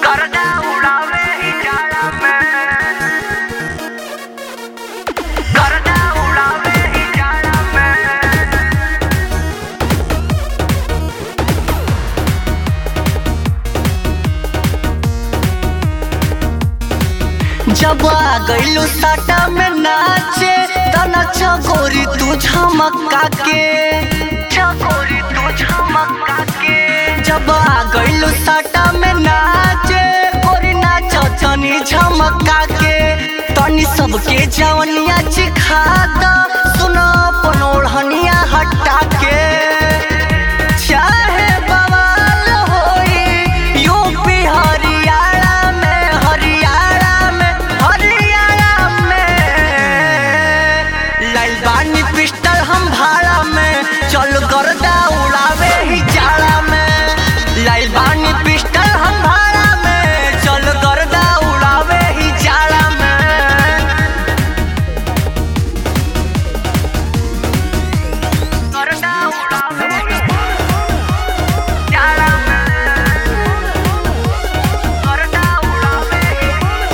गर्दा उड़ावे ही जाड़ा में गर्दा उड़ावे ही जाड़ा में जब आ गइलू साटा में नाचे तना चकोरी तू झमका के चकोरी तू झमका के जब आ गइलू साटा में नाचे कोरी नाच तनी झमका के तनी सबके जवनिया चिखा द सुनो अपन ओढ़निया हटा के चाहे बवाल होई यूपी हरियाणा में हरियाणा में हरियाणा में लाइल बानी पिस्टल हम भाड़ा में चल गर्दा उड़ावे ही जाड़ा में लाइल बानी पिस्टल हम भाड़ा में चल गर्दा उड़ावे ही जाड़ा में गर्दा उड़ावे ही जाड़ा में गर्दा उड़ावे ही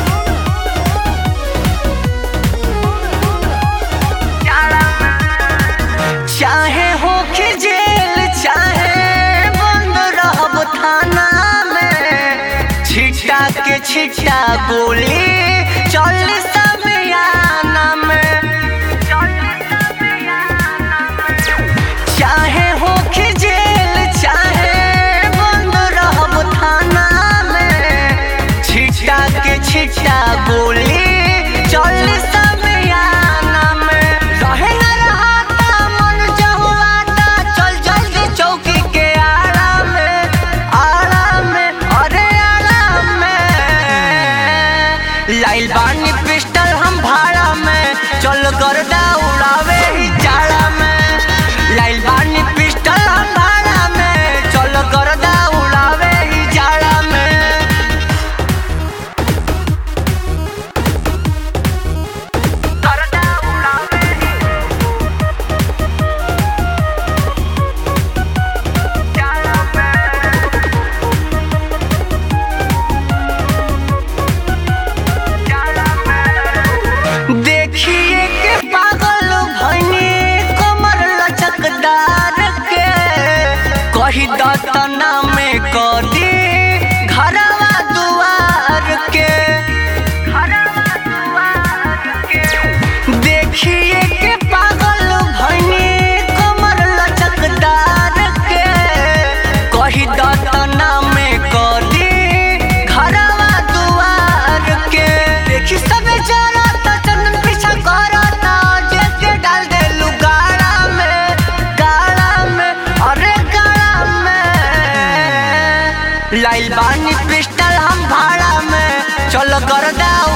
जाड़ा में चाहे हो कि जेल चाहे बंद रहब थाना में छिटा के छिटा बोली चल समियाना में चाहे हो कि जेल चाहे बंद रहब थाना में छिटा के छिटा बोली चल समियाना में रहे न रहाता मन जहुआता चल जल्दी चौकी के आड़ा में आड़ा में अरे आड़ा में लाइल बानी पिस्टल हम भाड़ा में चल गर्दा उड़ावे ही जाड़ा में लाइल बानी पिस्टल हम भाड़ा में चल गर्दा उड़ावे ही जाड़ा में गर्दा उड़ावे ही जाड़ा में जाड़ा में देखिए के पागल भनी कमर लचकदार के कही दतना में कदी घरवा दुआर के देखिए के पागल भनी कमर लचकदार के कही दतना में कदी घरवा दुआर के देखी सब जरा त चंदन पीछा करता जेके डाल दे गाड़ा में गाड़ा में अरे गाड़ा में लाइल बानी पिस्टल हम भाड़ा में चल गर्दा